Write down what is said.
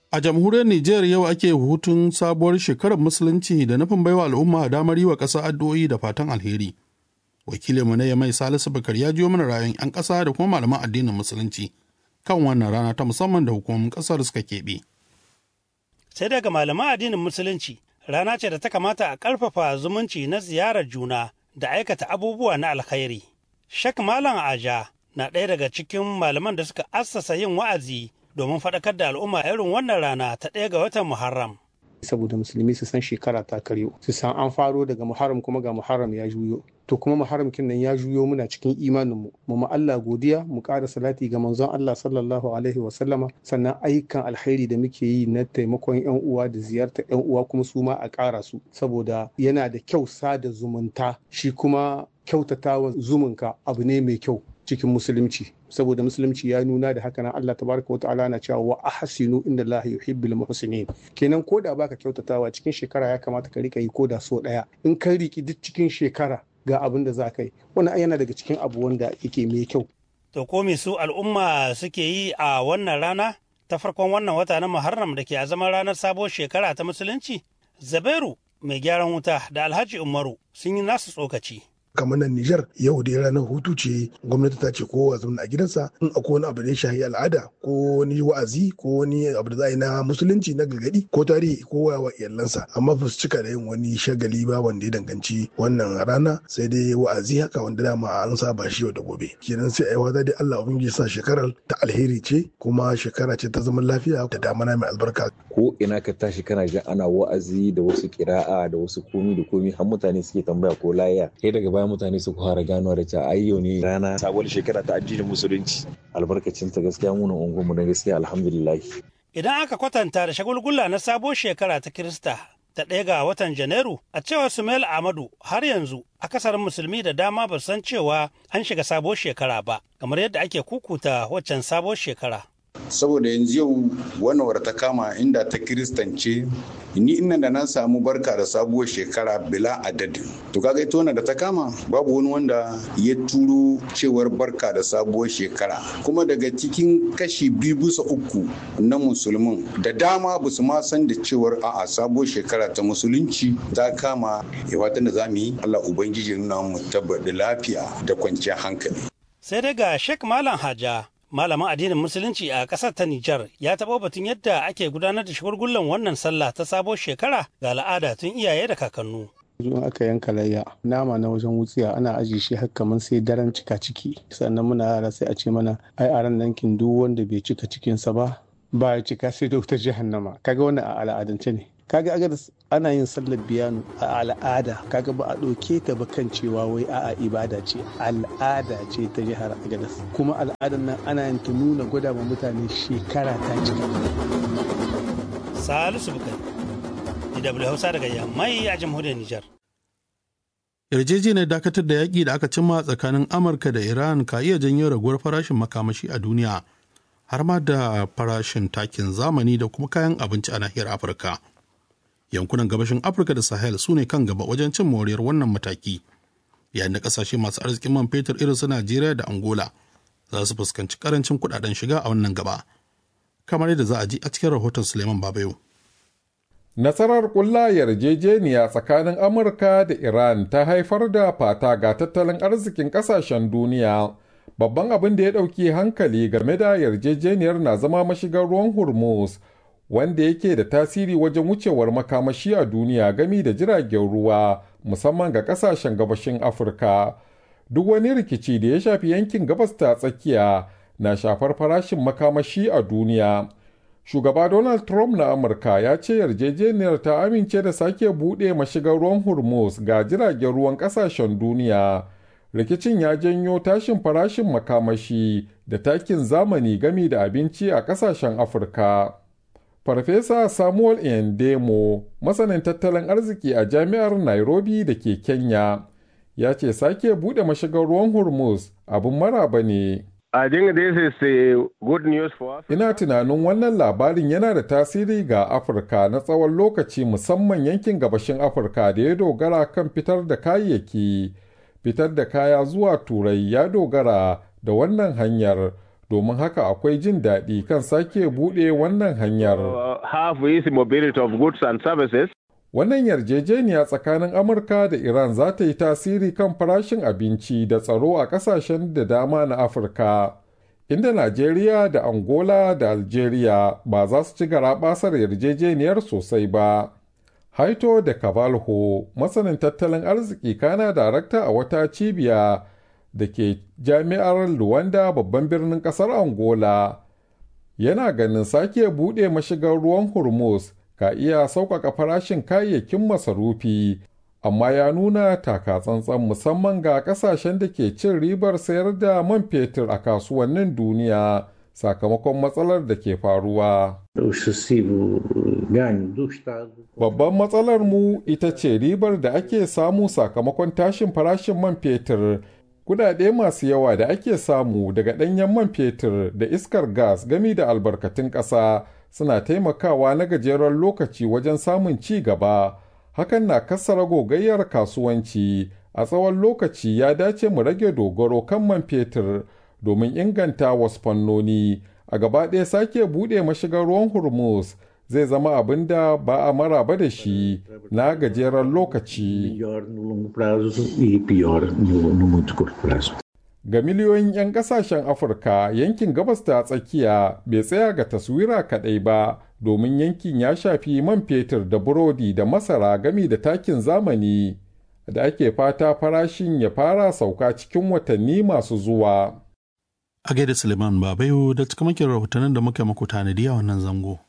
A jamhuriyar Nijar yau ake hutun sabuwar shekarar musulunci da nufin baiwa al'umma damar yi wa ƙasa addu'o'i da fatan alheri. Wakilinmu na Yamai Salisu Bakar ya jiyo mana rayuwar 'yan ƙasa da kuma malaman addinin musulunci kan wannan rana ta musamman da hukumomin ƙasar suka keɓe. Sai daga malaman addinin musulunci rana ce da ta kamata a ƙarfafa zumunci na ziyarar juna da aikata abubuwa na alkhairi. Shek Malam Aja na ɗaya daga cikin malaman da suka assasa yin wa'azi domin faɗakar da al'umma irin wannan rana ta ɗaya ga watan Muharram. saboda musulmi su san shekara ta karyo su san an faro daga muharram kuma ga muharram ya juyo to kuma muharram kin nan ya juyo muna cikin imanin mu mu ma Allah godiya mu ƙara salati ga manzon Allah sallallahu alaihi wa sallama sannan ayyukan alkhairi da muke yi na taimakon yan uwa da ziyartar yan uwa kuma su ma a ƙara su saboda yana da kyau sada zumunta shi kuma kyautatawa zumunka abu ne mai kyau cikin musulunci saboda musulunci ya nuna da haka nan Allah tabaraka wa ta'ala na cewa wa ahsinu inda Allah yuhibbul muhsinin kenan ko da baka kyautatawa cikin shekara ya kamata ka rika yi ko da so daya in ka riki duk cikin shekara ga abin da za ka yi wannan yana daga cikin abu wanda yake mai kyau To ko me su al'umma suke yi a wannan rana ta farkon wannan wata na Muharram da ke a zaman ranar sabuwar shekara ta musulunci? Zabairu mai gyaran wuta da Alhaji Umaru sun yi nasu tsokaci. kamar nan Nijar yau da ranar hutu ce gwamnati ta ce kowa zauna a gidansa in akwai wani abu da ya shahi al'ada ko wani wa'azi ko wani abu da za a yi na musulunci na gargadi ko tarihi ko wa iyalansa amma ba su cika da yin wani shagali ba wanda ya danganci wannan rana sai dai wa'azi haka wanda dama an saba shi yau da gobe kenan sai ai wata dai Allah ubangiji sa shekarar ta alheri ce kuma shekara ce ta zaman lafiya da damana mai albarka ko ina ka tashi kana jin ana wa'azi da wasu kira'a da wasu komi da komi har mutane suke tambaya ko laya sai daga baya mutane su fara gano da cewa ai yau ne rana sabuwar shekara ta addinin musulunci albarkacin ta gaskiya mu nan unguwarmu na gaskiya alhamdulillah Idan aka kwatanta da shagulgula na sabuwar shekara ta Kirista ta ɗaya ga watan Janairu, a cewar Sumail Ahmadu har yanzu akasarin musulmi da dama ba san cewa an shiga sabuwar shekara ba, kamar yadda ake kukuta waccan sabuwar shekara. saboda yanzu yau wannan wadda ta kama inda ta kiristance ni ina da na samu barka da sabuwar shekara bila adadin to kaga ita wannan da ta kama babu wani wanda ya turo cewar barka da sabuwar shekara kuma daga cikin kashi biyu bisa uku na musulmin da dama ba su ma san da cewar a'a sabuwar shekara ta musulunci ta kama ya fatan da za mu yi Allah ubangiji nuna mu tabbata lafiya da kwanciyar hankali Sai dai ga Sheikh Malam Haja malamin addinin musulunci a ƙasar ta Nijar ya taɓa batun yadda ake gudanar da shagulgullan wannan sallah ta sabuwar shekara ga al'ada tun iyaye da kakannu. in aka yanka layya nama na wajen wutsiya ana ajiye shi har kamar sai daren cika ciki sannan muna yara sai a ce mana ai a ran nankin duk wanda bai cika cikinsa ba ba ya cika sai da wutar jahannama kaga wannan a al'adance ne kaga aga ana yin sallar biyanu a al'ada kaga ba a ɗauke ta ba kan cewa wai a'a ibada ce al'ada ce ta jihar agadas kuma al'adar nan ana yin ta nuna gwada ma mutane shekara ta cika Salisu Bukari, DW Hausa daga Yammai a jamhuriyar Nijar. Yarjejeniyar dakatar da yaƙi da aka cimma tsakanin Amurka da Iran ka iya janyo raguwar farashin makamashi a duniya har ma da farashin takin zamani da kuma kayan abinci a nahiyar Afirka. yankunan gabashin afirka da sahel su ne kan gaba wajen cin moriyar wannan mataki yayin da kasashe masu arzikin man fetur irin su najeriya da angola za su fuskanci karancin kudaden shiga a wannan gaba kamar yadda za a ji a cikin rahoton suleiman babayo Nasarar ƙulla yarjejeniya tsakanin Amurka da Iran ta haifar da fata ga tattalin arzikin ƙasashen duniya. Babban abin da ya ɗauki hankali game da yarjejeniyar na zama mashigar ruwan Hormuz, wanda yake da tasiri wajen wucewar makamashi a duniya gami da jiragen ruwa musamman ga kasashen gabashin afirka duk wani rikici da ya shafi yankin gabas ta tsakiya na shafar farashin makamashi a duniya shugaba donald trump na amurka ya ce yarjejeniyar ta amince da sake buɗe mashigar ruwan hormuz ga jiragen ruwan kasashen duniya rikicin ya janyo tashin farashin makamashi da takin zamani gami da abinci a kasashen afirka Farfesa Samuel Endemo, masanin tattalin arziki a jami'ar Nairobi da ke Kenya, ya ce sake buɗe mashigar ruwan Hormuz abin maraba ne. I think this is uh, good news for us. Ina tunanin wannan labarin yana da tasiri ga Afirka na tsawon lokaci musamman yankin gabashin Afirka da ya dogara kan fitar da kayayyaki. Fitar da kaya zuwa Turai ya dogara da wannan hanyar domin haka akwai jin daɗi kan sake buɗe wannan hanyar. have easy mobility of goods and services. Wannan yarjejeniya tsakanin Amurka da Iran za ta yi tasiri kan farashin abinci da tsaro a ƙasashen da dama na Afirka, inda Najeriya da Angola da Algeria ba za su ci garaɓasar yarjejeniyar sosai ba. Haito da Cavalho, masanin tattalin arziki kana darakta a wata cibiya da ke jami'ar Luwanda babban birnin ƙasar Angola, yana ganin sake buɗe mashigar ruwan Hormuz ka iya sauƙaƙa farashin kayayyakin masarufi, amma ya nuna taka tsantsan musamman ga ƙasashen da ke cin ribar sayar da man fetur a kasuwannin duniya sakamakon matsalar da ke faruwa. Babban matsalar mu ita ce ribar da ake samu sakamakon tashin farashin man fetur. Kudade masu yawa da ake samu daga ɗanyen man fetur da iskar gas gami da albarkatun ƙasa suna taimakawa na gajeren lokaci wajen samun ci gaba. Hakan na kassara gogayyar kasuwanci. A tsawon lokaci ya dace mu rage dogaro kan man fetur domin inganta wasu fannoni. A gaba ɗaya sake buɗe mashigar ruwan Hormuz zai zama abin da ba a maraba da shi na gajeren lokaci. Ga miliyoyin 'yan kasashen Afirka yankin gabas ta tsakiya bai tsaya ga taswira kaɗai ba domin yankin ya shafi man fetur da burodi da masara gami da takin zamani da ake fata farashin ya fara sauka cikin watanni masu zuwa. A gaida Suleiman Babayo da cikamakin rahotannin da muka muku tanadi a wannan zango.